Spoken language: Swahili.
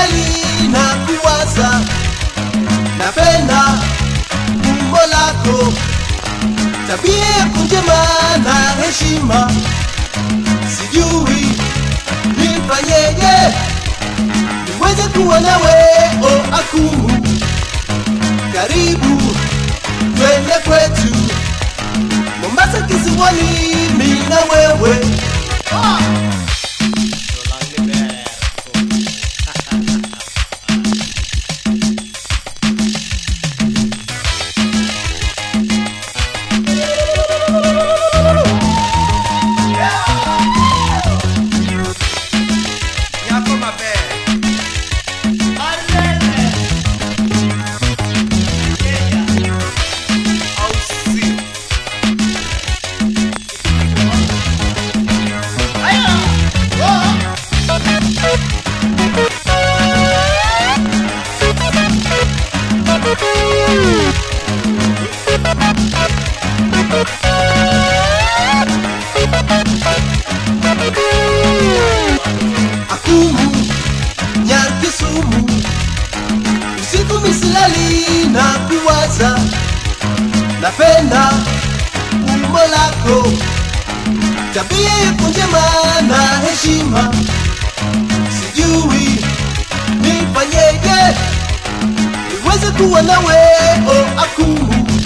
misilali na kuwaza napenda umbo lako tabia yako njema na heshima sijui nifanyeje niweze kuwa nawe o akumu karibu twende kwetu mombasa kisiwani mi na wewe Yako maber. Au si. akumu nyakisumu usiku misilali na kuwaza napenda umbo lako tabia yako njema na heshima sijui nifanyeje niweze kuwa nawe o akumu